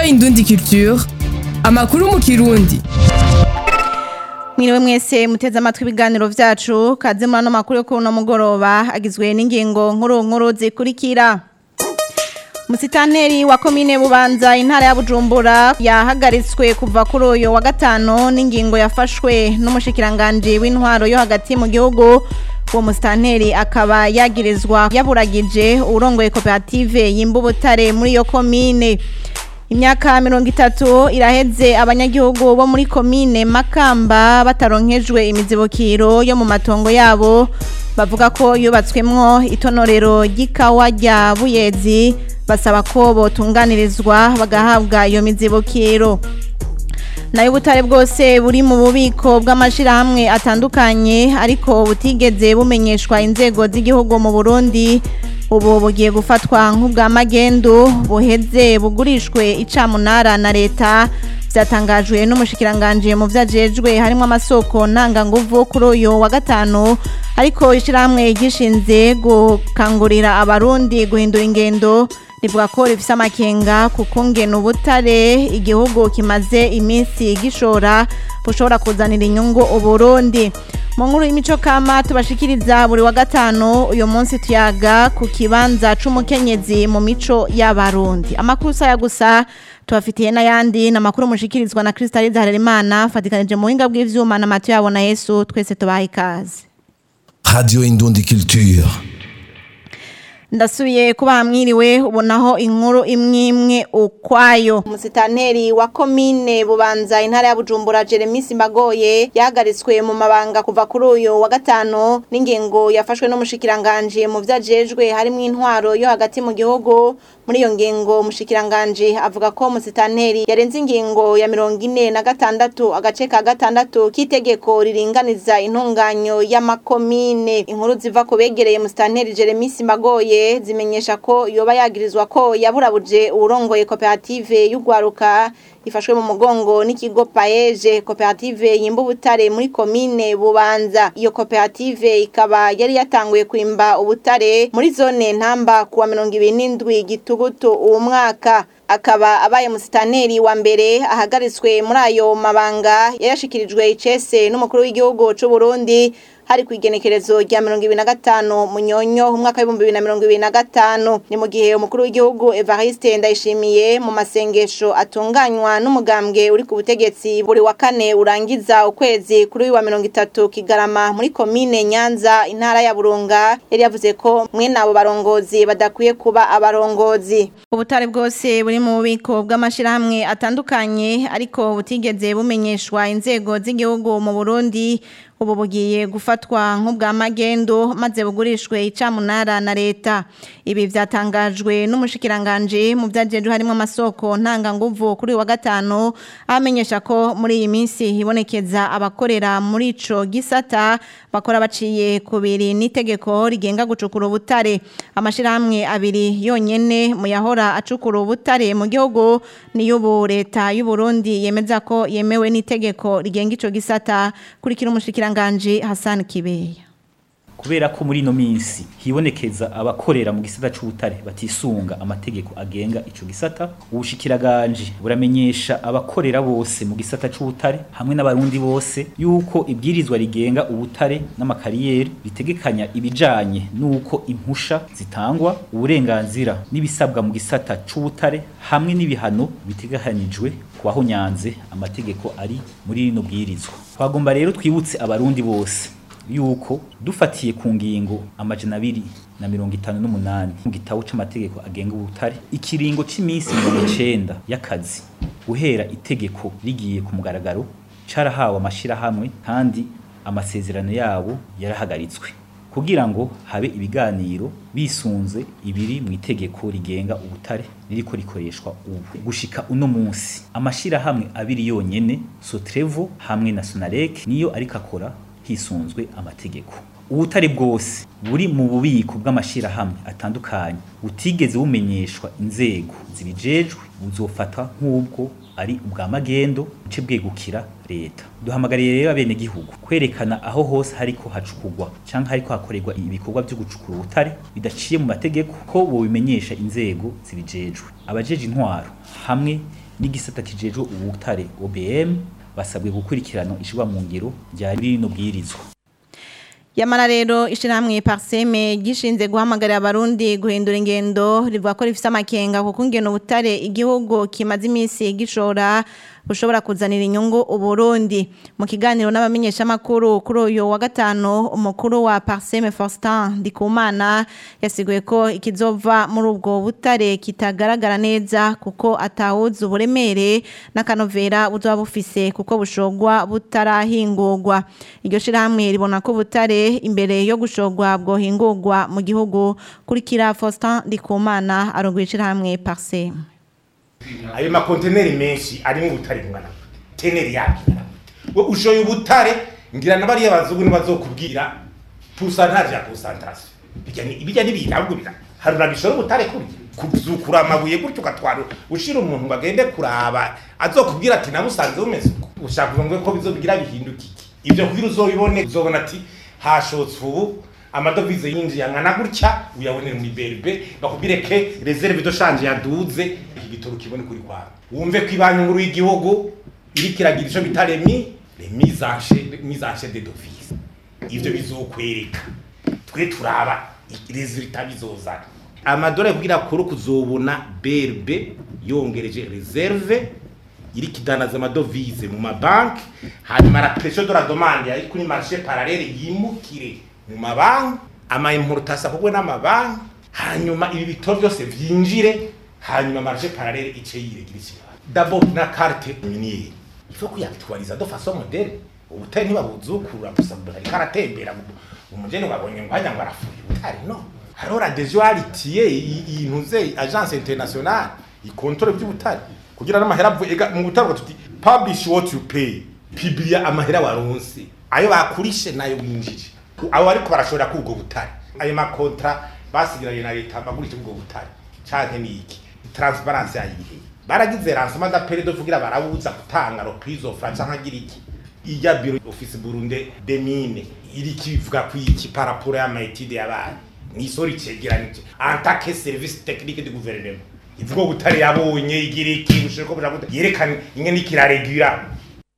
Indundi Culture amakuru mu kirundi Mwiriwe mwese muteze amatwi ibiganiro vyacu kaze muri ano makuru yo kuri uno mugoroba agizwe n'ingingo nkuru nkuru zikurikira Musitanteri wa komine Bubanza intara ya Bujumbura yahagaritswe kuva kuri uyu wa gatano n'ingingo yafashwe n'umushikiranganje w'intwaro yo hagati mu gihugu uwo musitanteri akaba yagirizwa yaburagije urongoye koperative y'imbubutare muri iyo komine Imyaka mirongo itatu iraheze abanyagihugu bo muri komine Makamba bataronkejwe imizibukiro yo mu matongo yabo bavuga ko yubatswemwo itonorero ry'ikawa rya Buyezi basaba ko botunganirizwa bagahabwa iyo mizibukiro nayo ubutare bwose buri mu bubiko bw'amashirahamwe atandukanye ariko butigeze bumenyeshwa inzego z'igihugu mu Burundi ubu bugiye gufatwa nk'ubwa magendu buheze bugurishwe icamunara na leta byatangajwe n'umushikiranganje mu vyajejwe harimo amasoko ntanganguvu kuri uyu wa gatanu ariko ishirahamwe gishinze gukangurira abarundi guhindura ingendo rivuga ko rifise amakenga kuko ngena ubutare igihugu kimaze iminsi gishora bushobora kuzanira inyungu uburundi mu nkuru y'imico kama tubashikiriza buri wa gatanu uyu munsi tuyaga ku kibanza c'umukenyezi mu mico y'abarundi amakuru saya gusa tubafitiye n'ayandi ni amakuru mushikirizwa na Kristaliza Harerimana fatikanije mu buhinga bw'ivyuma na Matiyo yabona Yesu twese tubahe ikaze Radio Indundi Culture. ndasubiye kuba hamwiriwe ubonaho inkuru imwe imwe ukwayo umusitanteri wa komine bubanza intara ya bujumbura jeremy simbagoye yahagaritswe mu mabanga kuva kuri uyu wa gatanu n'ingingo yafashwe n'umushikiranganje mu vyajejwe harimo intwaro yo hagati mu gihugu muri iyo ngingo umushikiranganje avuga ko umusitanteri yarenze ingingo ya mirongo ine na gatandatu agace ka gatandatu k'itegeko riringaniza intunganyo y'amakomine inkuru ziva ku begereye umusitanteri jeremy simbagoye zimenyesha ko yoba yagirizwa ko yaburabuje uwurongoye koperative y'ugwaruka ifashwe mu mugongo n'ikigo paeje koperative yimbubutare muri komine bubanza iyo koperative ikaba yari yatanguye kwimba ubutare muri zone ntamba kuwa mirongo ibiri n'indwi gitugutu uwo mwaka akaba abaye musitanteri wa mbere ahagaritswe muri ayo mabanga yayashikirijwe icese n'umukuru w'igihugu c'u Burundi hari ku igenekerezo rya mirongo ibiri na gatanu munyonyo umwaka w'ibihumbi bibiri na mirongo ibiri na gatanu ni mu gihe umukuru w'igihugu Evariste Ndayishimiye mu masengesho atunganywa n'umugambwe uri ku butegetsi buri wa kane urangiza ukwezi kuri uyu wa mirongo itatu Kigarama muri komine Nyanza intara ya Burunga yari yavuze ko mwene abo barongozi badakwiye kuba abarongozi ubutare bwose buri mu bubiko bw'amashirahamwe atandukanye ariko butigeze bumenyeshwa inzego z'igihugu mu Burundi ubu bugiye gufatwa nk'ubwa magendo maze bugurishwe icamunara na leta ibi vyatangajwe n'umushikiranganje mu vyajejwe harimo amasoko ntanganguvu kuri wa gatanu amenyesha ko muri iyi minsi hibonekeza abakorera muri ico gisata bakora baciye kubiri n'itegeko rigenga gucukura ubutare amashirahamwe abiri yonyene mu yahora acukura ubutare mu gihugu niyo ubu leta y'u Burundi yemeza ko yemewe n'itegeko rigenga ico gisata kurikira umushikiranganje Hassan Kibeya kubera ko muri ino minsi hibonekeza abakorera mu gisata c'ubutare batisunga amategeko agenga ico gisata ubushikiraganje buramenyesha abakorera bose mu gisata c'ubutare hamwe n'abarundi bose yuko ibwirizwa rigenga ubutare n'amakariyeri bitegekanya ibijanye n'uko impusha zitangwa uburenganzira n'ibisabwa mu gisata c'ubutare hamwe n'ibihano bitegekanijwe kubaho nyanze amategeko ari muri rino bwirizwa twagomba rero twibutse abarundi bose yuko dufatiye ku ngingo amajana abiri na mirongo itanu n'umunani mu gitabo c'amategeko agenga ubutare ikiringo c'iminsi mirongo icenda y'akazi guhera itegeko rigiye ku mugaragaro carahawe amashirahamwe kandi amasezerano yabo yarahagaritswe kugira ngo habe ibiganiro bisunze ibiri mu itegeko rigenga ubutare ririko rikoreshwa ubu gushika uno munsi amashirahamwe abiri yonyene Sotrevo hamwe na Sonarek niyo ariko akora hisunzwe amategeko ubutare bwose buri mu bubiko bw'amashirahamwe atandukanye butigeze bumenyeshwa inzego zibijejwe buzofatwa nk'ubwo ari ubwa magendo buce bwegukira leta duhamagariye rero abene gihugu kwerekana aho hose hariko hacukugwa canke hariko hakorerwa ibikorwa vyo gucukura ubutare bidaciye mu mategeko ko bobimenyesha inzego zibijejwe abajeje intwaro hamwe n'igisata kijejwe ubutare OBM basabwe gukurikirana ishirwa mu ngiro rya rino bwirizwa Yamara rero ishirahamwe Parseme gishinze guhamagarira abarundi guhindura ingendo rivuga ko rifise amakenga kuko ingeno butare igihugu kimaze iminsi gishora bushobora kuzanira inyungu uburundi mu kiganiro n'abamenyesha makuru kuri uyu wa gatano umukuru wa Parseme Faustin Ndikumana yasiguye ko ikizova muri ubwo butare kitagaragara neza kuko atawuzi uburemere n'akanovera buzoba bufise kuko bushogwa butarahingurwa iryo shirahamwe ribona ko butare imbere yo gushogwa bwohingurwa mu gihugu kurikira Faustin Ndikumana arongoye ishirahamwe Parseme ayo makonteneri menshi arimo ubutare bungana gute teneri yabyo ingana gute we ushoye ubutare ngira na bariya bazungu ntibazokubwira pusantaje ya konsantarasiyo bijya n'ibintu ahubwo bira harura bishora ubutare kurya kuzukura amabuye gutyo ugatwara ushira umuntu ngo agende kuraba azokubwira ati nabusanze bumeze uko ushaka kuvuga ko bizobigira bihinduka iki ibyo kugira uzobibone uzobona ati hashotse ubu amadovize yinjiye angana gutya uyabonera muri berbe bakubwire ke reserve de change yaduze igitoro kibone kuri kwawe wumve ko ibanki nkuru y'igihugu iri kiragira ico bita remi remise en chè mise en chè de devise ivyo bizokwereka twe turaba resultat bizozana amadora kugira kuri kuzobona berbe yongereje reserve iri kidanaza amadovize mu mabanki hanyuma la pression de la demande yari kuri marché parallèle yimukire mu mabanki ama importation kugwe n'amabanki hanyuma ibi bitoro byose vyinjire hanyuma marché parallèle ice yiregira ikibazo d'abord na carte minière il faut kuyabitwariza de façon moderne ubutari ntibabuzukura gusa bari karatembera umugeni wabonye ngo hajya ngo arafuye ubutari no hariho radejo yaritiye intuze agence internationale ikontrole by'ubutari kugira n'amahera avuye mu butari tuti publish what you pay publia amahera waronse ayo bakurishe nayo winjije abo ariko barashobora kubwo butari ayo makontra basigiranye na leta bagurisha ubwo butari canke niki transparence yayihe baragize lancement d'appel de kugira barabuza gutanga reprise of franc canke agira iki iya biro office Burundi de mine iri kivuga ku iki par rapport ya maitide yabaye ni sori cegeranije en tant que service technique du gouvernement ivuga butari yabonye igira iki busheko buja yerekana ingene ikiraregura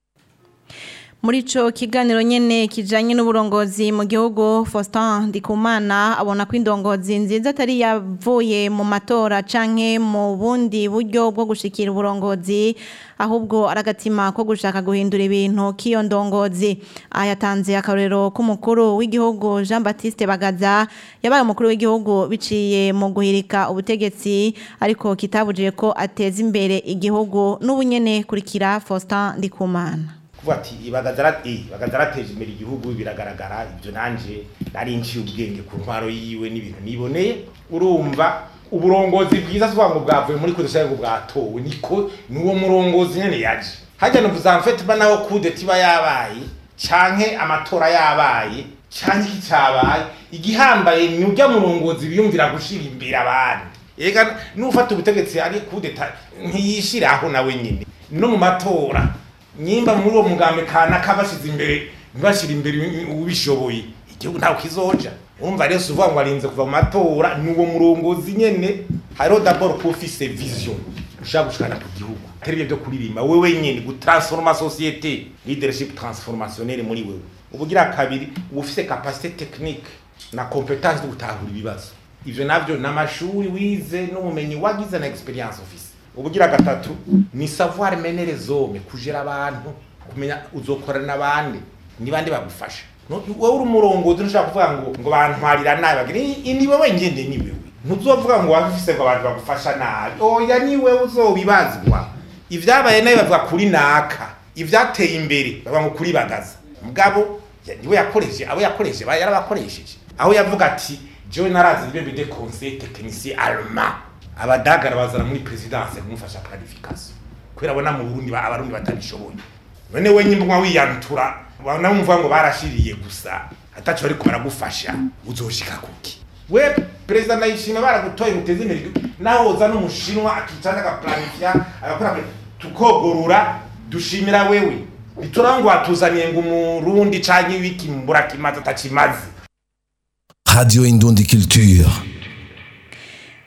muri ico kiganiro nyene kijanye n'uburongozi mu gihugu Faustin Ndikumana abona ko indongozi nziza atari yavuye mu matora canke mu bundi buryo bwo gushikira uburongozi ahubwo aragatima ko gushaka guhindura ibintu k'iyo ndongozi ayatanze akarorero k'umukuru w'igihugu Jean Baptiste Bagaza yabaye umukuru w'igihugu biciye mu guhirika ubutegetsi ariko kitabujije ko ateza imbere igihugu n'ubunyene kurikira Faustin Ndikumana kuvuga ati bagazarateje imbere igihugu biragaragara ibyo nanje nari nciye ubwenge ku ntwaro yiwe n'ibintu niboneye urumva uburongozi bwiza tuvuga ngo bwavuye muri kudesha ngo bwatowe niko nuwo murongozi nyene yaje hajya no kuzamfete ba naho kudeta iba yabaye canke amatora yabaye canke iki cabaye igihambaye ni urya murongozi biyumvira gushira imbere abandi ega n'ufata ubutegetsi ari kudeta ntiyishiraho nawe nyine no mu matora nyimba muri uwo mugambi kanaka bashize imbere ntibashira imbere ubishoboye igihugu ntawe kizoja urumva rero uvuga ngo arinze kuva mu matora ni uwo murongozi nyene hariho d'abord ko ufise vision ushaka gushikana ku gihugu atari ibyo byo kuririmba wewe nyene gutransforma société leadership transformationnelle muri wewe ubugira kabiri uba ufise capacité technique na compétence de gutahura ibibazo ivyo navyo n'amashuri wize n'ubumenyi wagize na experience ufise ubugira gatatu ni savoir mener les hommes kujera abantu kumenya uzokorana n'abandi ni bande bagufasha wowe uri umurongozi ntushaka kuvuga ngo ngo bantwarira nabi bagira ni wewe ngende ni wewe ntuzovuga ngo wabifise ngo abantu bagufasha nabi oya ni wewe uzobibazwa ivyabaye nabi bavuga kuri naka ivyateye imbere bavuga ngo kuri bagaza mugabo niwe yakoreshe abo yakoreshe yarabakoresheje aho yavuga ati jewe narazi ibyo bide conseil technicien allemand abadagara bazana muri presidence kumufasha planification kubera abona mu Burundi abarundi batabishoboye none we nyimba wiyantura bana mvuga ngo barashiriye gusa atacho ariko baragufasha uzoshika kuki we perezida ndayishima baragutoye muteze imbere naho uza n'umushinwa akicana agaplanifya agakora tukogorura dushimira wewe biturangwa watuzaniye ngo umurundi canke wiki mbura kimaze atakimaze Radio Indundi Culture.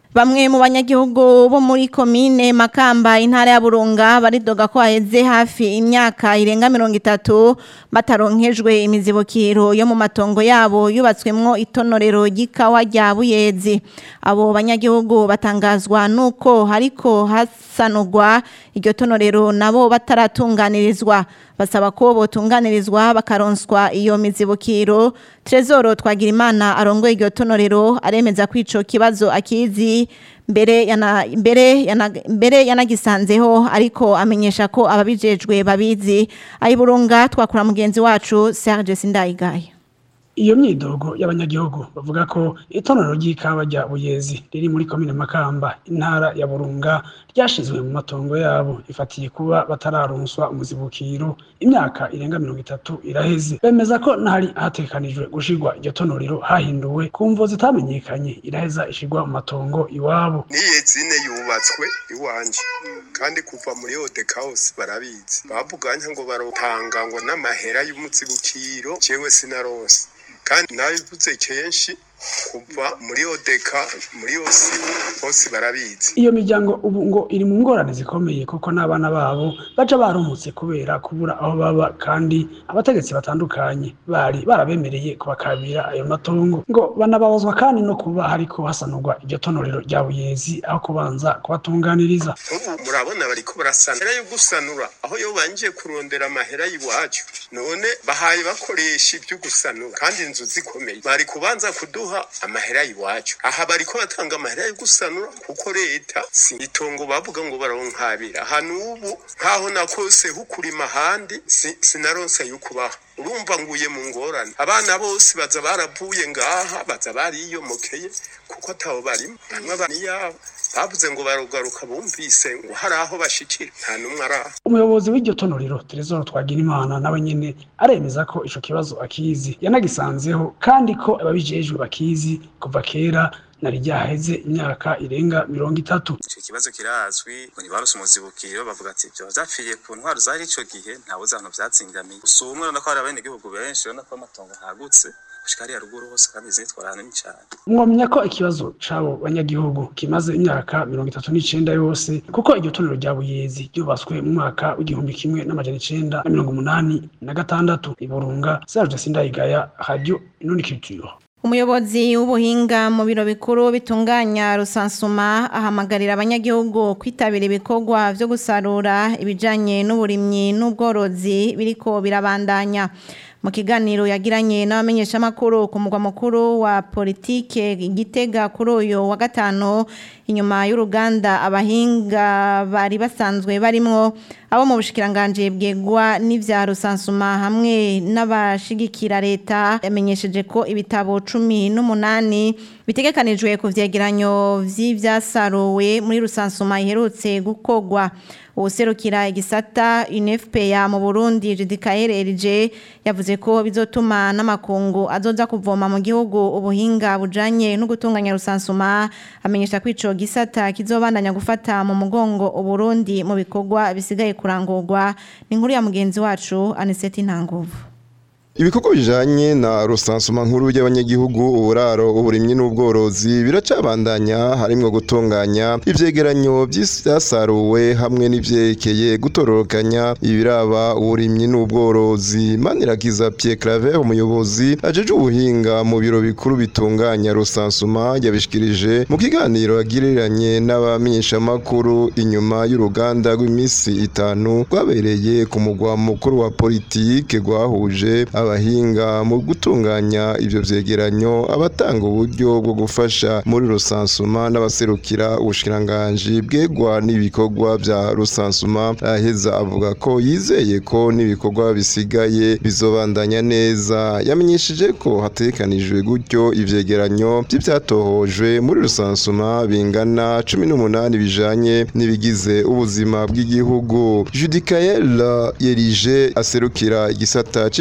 Bamwe mu banyagihugu bo muri komine Makamba intara ya Burunga baridoga ko haheze hafi imyaka irenga mirongo itatu bataronkejwe imizibukiro yo mu matongo yabo yubatswemwo itonorero ry'ikawa rya Buyezi abo banyagihugu batangazwa nuko hariko hasanurwa iryo tonorero nabo bataratunganirizwa basaba ko botunganirizwa bakaronswa iyo mizibukiro Trezoro Twagirimana arongoye iryo tonorero aremeza ko ico kibazo akizi mbere yana mbere yana mbere yanagisanzeho ariko amenyesha ko ababijejwe babizi ayiburunga twakura mugenzi wacu Serge Sindayigaya iyo myidogo y'abanyagihugu bavuga ko itonero ry'ikawa rya Buyezi riri muri komine Makamba intara ya Burunga ryashizwe mu matongo yabo ifatiye kuba batararonswa umuzibukiro imyaka irenga mirongo itatu iraheze bemeza ko ntari hatekanijwe gushirwa iryo tonorero hahinduwe ku mvo zitamenyekanye iraheza ishirwa mu matongo iwabo niye zine yubatswe iwanje kandi kuva muri odekawusi barabizi bavuganya ngo barotanga ngo n'amahera y'umuzibukiro jewe sinaronse kandi nabivuze kenshi kuva muri odeka muri osi bose barabizi iyo miryango ubu ngo iri mu ngorane zikomeye kuko n'abana babo baja barumutse kubera kubura aho baba kandi abategetsi batandukanye bari barabemereye kubakabira ayo matongo ngo banababazwa kandi no kuba hariko hasanurwa iryo tonorero rya buyezi aho kubanza kubatunganiriza ubu murabona bariko barasanura yo gusanura aho yo banje kurondera amahera y'iwacu none bahaye bakoresha ibyo gusanura kandi inzu zikomeye bari kubanza kuduha amahera y'iwacu aha bariko batanga amahera yo gusanura kuko leta si itongo bavuga ngo baronkabira hano ubu nkaho nakose hukurima ahandi si- sinaronse yukubaha urumva nguye mu ngorane abana bose baza baravuye ngaha baza bariyomokeye kuko atabo barimo bamwe bari yabo bavuze ngo barugaruka bumvise ngo hari aho bashikira nta n'umwe ari aho umuyobozi w'iryo tonorero Trezor Twagirimana nawe nyene aremeza ko ico kibazo akizi yanagisanzeho kandi ko ababijejwe bakizi kuva kera nari ryaheze imyaka irenga mirongo itatu icyo kibazo kirazwi ngo ntibaruse umuzibukiro bavuga ati ibyo vyapfiriye ku ntwaro zari ico gihe ntawe uzi ahantu vyazingamiye gusa ubumwe urabona ko hari abenegihugu benshi urabona ko amatongo ntagutse gushika hariya ruguru hose kandi izi nitwarana ni cane mwomenya ko ikibazo c'abo banyagihugu kimaze imyaka mirongo itatu n'icenda yose kuko iryo tonero rya buyezi ryubatswe mu mwaka w'igihumbi kimwe n'amajana icenda na mirongo umunani na gatandatu iburunga serge sindayigaya radio inundi culture Umuyobozi w'ubuhinga mu biro bikuru bitunganya rusansuma ahamagarira abanyagihugu kwitabira ibikorwa vyo gusarura ibijanye n'uburimyi n'ubworozi biriko birabandanya mu kiganiro yagiranye n'abamenyeshamakuru ku mugwa mukuru wa politike Gitega kuri uyu wa gatanu inyuma y'uruganda abahinga bari basanzwe barimwo abo mu bushikiranganje bwegwa n'ivya rusansuma hamwe n'abashigikira leta yamenyesheje ko ibitabo cumi n'umunani bitegekanijwe ku vyegeranyo vy'ivyasaruwe muri rusansuma iherutse gukogwa uwuserukira igisata UNFPA mu Burundi Judikael Erije yavuze ko bizotuma n'amakungu azoza kuvoma mu gihugu ubuhinga bujanye no gutunganya rusansuma amenyesha ko ico gisata kizobandanya gufata mu mugongo Uburundi mu bikorwa bisigaye kurangurwa ni inkuru ya mugenzi wacu Aniseti Ntanguvu Ibikorwa bijanye na rusansuma nkuru y'abanyagihugu uburaro uburimyi n'ubworozi biracabandanya harimwo gutunganya ivyegeranyo vy'ivyasaruwe hamwe n'ivyerekeye gutororokanya ibiraba uburimyi n'ubworozi Manirakiza Pierre Claver umuyobozi ajeje ubuhinga mu biro bikuru bitunganya rusansuma yabishikirije mu kiganiro yagiriranye n'abamenyeshamakuru inyuma y'uruganda rw'imisi itanu rwabereye ku mugwa mukuru wa politike rwahuje abahinga mu gutunganya ivyo vyegeranyo abatanga uburyo bwo gufasha muri rusansuma n'abaserukira ubushikiranganji bwegwa n'ibikorwa vya rusansuma aheza avuga ko yizeye ko n'ibikorwa bisigaye bizobandanya neza yamenyesheje ko hategekanijwe gutyo ivyegeranyo vy'ivyatohojwe muri rusansuma bingana cumi n'umunani bijanye n'ibigize ubuzima bw'igihugu Judikael Yerije aserukira igisata c'ishirahamwe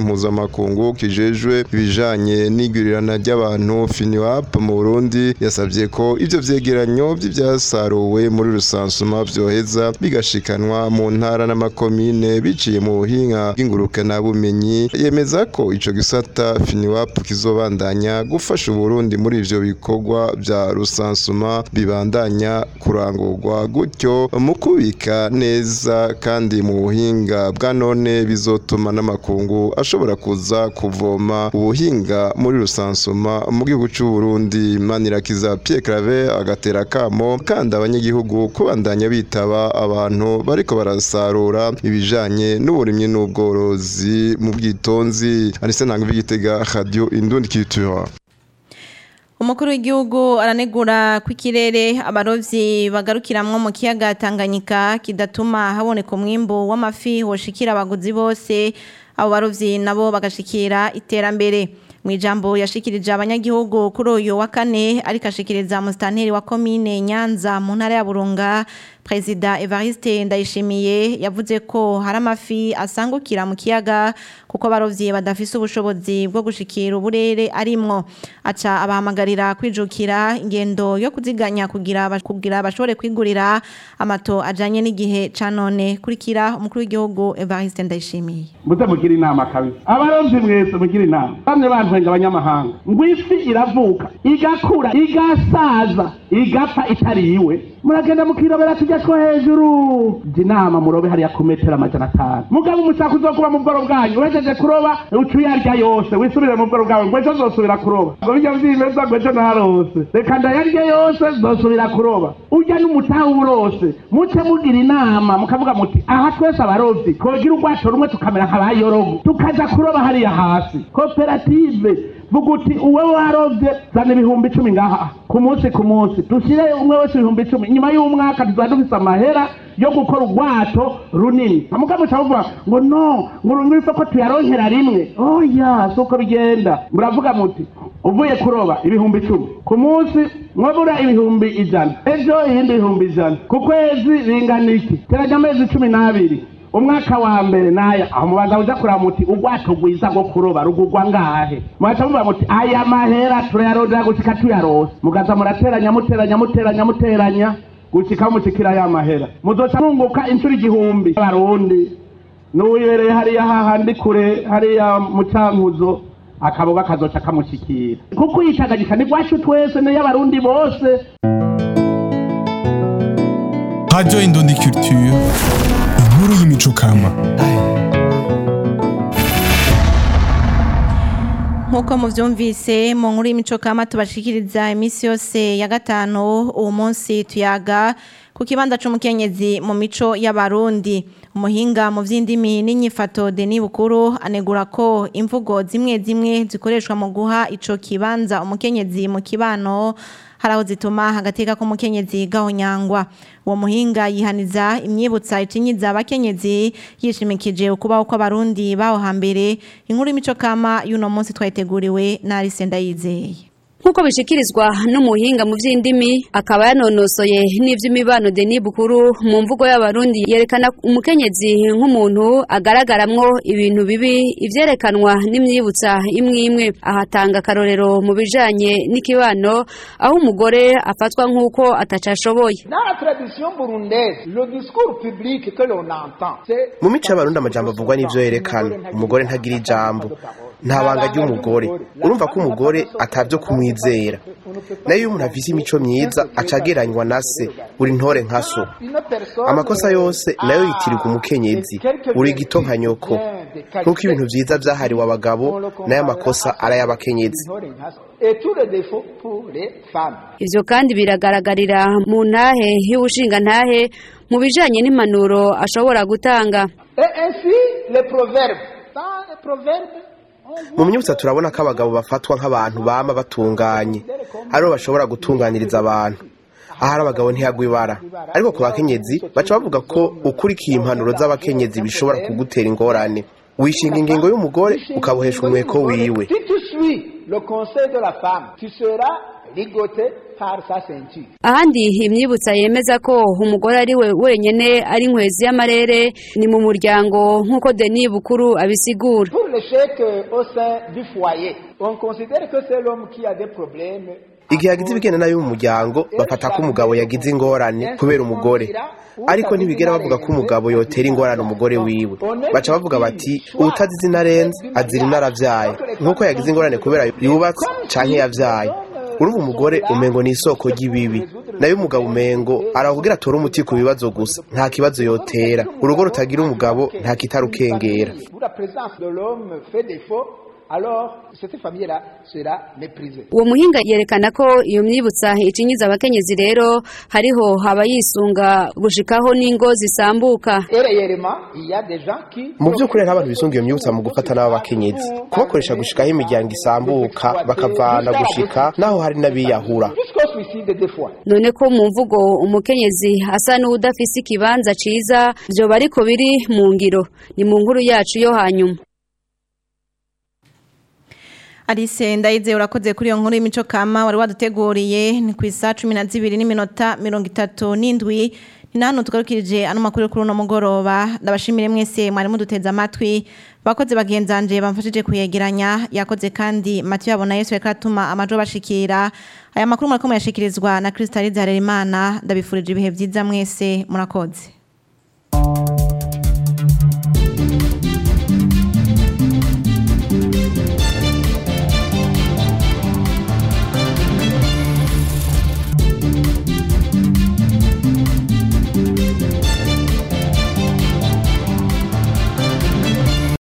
mpuzamakungu kijejwe ibijanye n'igurirana ry'abantu FINWAP mu Burundi yasabye ko ivyo vyegeranyo vy'ivyasaruwe muri rusansuma vyoheza bigashikanwa mu ntara n'amakomine biciye mu buhinga bw'ingurukana bumenyi yemeza ko ico gisata FINWAP kizobandanya gufasha Uburundi muri ivyo bikorwa vya rusansuma bibandanya kurangurwa gutyo mu kubika neza kandi mu buhinga bwa none bizotuma n'amakungu ashobora kuza kuvoma ubuhinga muri rusansuma mu gihugu c'u Burundi Manirakiza Pierre Claver agatera kamo kandi abanyagihugu kubandanya bitaba abantu bariko barasarura ibijanye n'uburimyi n'ubworozi mu bwitonzi Anise Ntangwa Igitega Radio Indundi Culture umukuru w'igihugu aranegura ko ikirere abarovyi bagarukiramwo mu kiyaga Tanganyika kidatuma haboneka umwimbu w'amafi woshikira abaguzi bose abo barovyi nabo bagashikira iterambere mu ijambo yashikirije abanyagihugu kuri uyu wa kane ariko ashikiriza musitanteri wa komine Nyanza mu ntara ya Burunga Perezida Evariste Ndayishimiye yavuze ko hari amafi asangukira mu kiyaga kuko abarovyi badafise ubushobozi bwo gushikira uburere arimwo aca abahamagarira kwijukira ingendo yo kuziganya kugira kugira bashobore kwigurira amato ajanye n'igihe ca none kurikira umukuru w'igihugu Evariste Ndayishimiye muze mugira inama kabisa abarovyi mwese mugira inama bamwe bantwenga abanyamahanga ngo ifi iravuka igakura igasaza igapfa itariwe muragenda mukirobera tujya two hejuru jya inama murobe hariya ku metero amajana atanu mugabo umushaka uzokuba mu bworo bwanyu uhejeje kuroba uca uyarya yose wisubire mu bworo bwawe ngo ejo nzosubira kuroba ngo bijya vyimeza ngo ejo narose reka ndayarye yose nzosubira kuroba urya n'umutaha urose muce mugira inama mukavuga muti aha twese abarovyi twogira urwato rumwe tukamera nk'abayorogo tukaja kuroba hariya hasi koperative vuga uti uwe warovye zana ibihumbi icumi ngaha ku munsi ku munsi dushire umwe wese ibihumbi icumi nyuma y'umwaka tuzaba dufise amahera yo gukora urwato runini mukamuca muvuga ngo no ngo ngwifo ko tuyaronkera rimwe oya suko bigenda muravuga muti uvuye kuroba ibihumbi icumi ku munsi mwabura ibihumbi ijana ejo ibindi bihumbi ijana ku kwezi bingana iki teranya amezi cumi n'abiri umwaka wa mbere naya aho mubanza uja kuraba muti urwato rwiza rwo kuroba rugurwa ngahe mwaca muvuga muti aya mahera turayarondera gushika tuyarose mugaza murateranya muteranya muteranya muteranya gushika mushikira ya mahera muzoca mwunguka inshuro igihumbi abarundi n'uwibereye hariya hahandi kure hariya mu cankuzo akaboga kazoca kamushikira kuko uyitagagika ni rwacu twese n'iy'abarundi bose Radio Indundi Culture inkuru y'imico kama Nkuko muvyumvise mu nkuru y'imico kama tubashikiriza imisi yose ya gatano uwo munsi tuyaga ku kibanza c'umukenyezi mu mico y'abarundi umuhinga mu vy'indimi n'inyifato Denis Bukuru anegura ko imvugo zimwe zimwe zikoreshwa mu guha ico kibanza umukenyezi mu kibano haraho zituma hagateka ko umukenyezi gahonyangwa uwo muhinga yihaniza imyibutsa icinyiza abakenyezi yishimikije ukubaho kw'abarundi baho hambere inkuru y'imico kama y'uno munsi twayiteguriwe na Alice Ndayizeye nk'uko bishikirizwa n'umuhinga mu by'indimi akaba yanonosoye n'iby'imibano Denis Bukuru mu mvugo y'abarundi yerekana umukenyezi nk'umuntu agaragaramwo ibintu bibi ivyerekanwa n'imyibutsa imwe imwe ahatanga akarorero mu bijanye n'ikibano aho umugore afatwa nk'uko atacashoboye Dans la tradition burundaise, le discours public que l'on entend, c'est mu mico y'abarundi amajambo avugwa n'ivyo yerekana umugore ntagira ijambo nta banga ry'umugore urumva ko umugore atavyo kumwizera nayo iyo umuntu afise imico myiza acageranywa na se uri ntore nka so une personne amakosa yose nayo yitirirwa umukenyezi uri gito nka nyoko nk'uko ibintu vyiza vyahariwe abagabo nayo amakosa ari ay'abakenyezi et tous les défauts pour les femmes. ivyo kandi biragaragarira mu ntahe y'ubushinga ntahe mu bijanye n'impanuro ashobora gutanga Et ainsi, les proverbes. Dans les proverbes, mu myibutsa turabona ko abagabo bafatwa nk'abantu bama batunganye aribo bashobora gutunganiriza abantu ahari abagabo ntihagwa ibara ariko ku bakenyezi baca bavuga ko ukurikiye impanuro z'abakenyezi bishobora kugutera ingorane wishinga ingingo y'umugore ukabohesha umweko wiwe si tu suis le conseil de la femme, tu seras ligoté car sa ceinture. ahandi imyibutsa yemeza ko umugore ari we wenyene ari inkwezi y'amarere ni mu muryango nk'uko Denis Bukuru abisigura Pour l'échec euh, au sein du foyer, on considère que c'est l'homme qui a des problèmes. igihe yagize ibigenda nabi mu muryango bafata ko umugabo yagize ingorane kubera umugore ariko ntibigera bavuga ko umugabo yotera ingorane umugore wiwe baca bavuga bati ubutazi izina arenze azira inaravyaye nk'uko yagize ingorane kubera yubatse canke yavyaye urumva umugore umengo ni isoko ry'ibibi nayo umugabo umengo arakubwira atore umuti ku bibazo gusa nta kibazo yotera urugo rutagira umugabo nta kitarukengera Où la présence de l'homme fait défaut, alors cette famille-là sera méprisée. uwo muhinga yerekana ko iyo myibutsa icinyiza abakenyezi rero hariho abayisunga gushikaho n'ingo zisambuka Et réellement, il y a des gens qui mu by'ukuri nta bantu bisunga iyo myibutsa mu gufata n'abo bakenyezi kubakoresha gushikaho imiryango isambuka bakavana gushika naho hari n'abiyahura jusqu'au suicide des fois. none ko mu mvugo umukenyezi asa n'udafise ikibanza ciza vyoba ariko biri mu ngiro ni mu nkuru yacu yo hanyuma Alice ndayize urakoze kuri iyo nkuru y'imico kama wari waduteguriye ni ku isa cumi na zibiri n'iminota mirongo itatu n'indwi ni na hano tugarukirije ano makuru yo kuri uno mugoroba ndabashimire mwese mwari muduteze amatwi bakoze bagenzanje bamfashije kuyegeranya yakoze kandi Mathieu yabona Yesu yariko atuma amajo bashikira aya makuru murako muyashikirizwa na Kristalize Harerimana ndabifurije ibihe vyiza mwese murakoze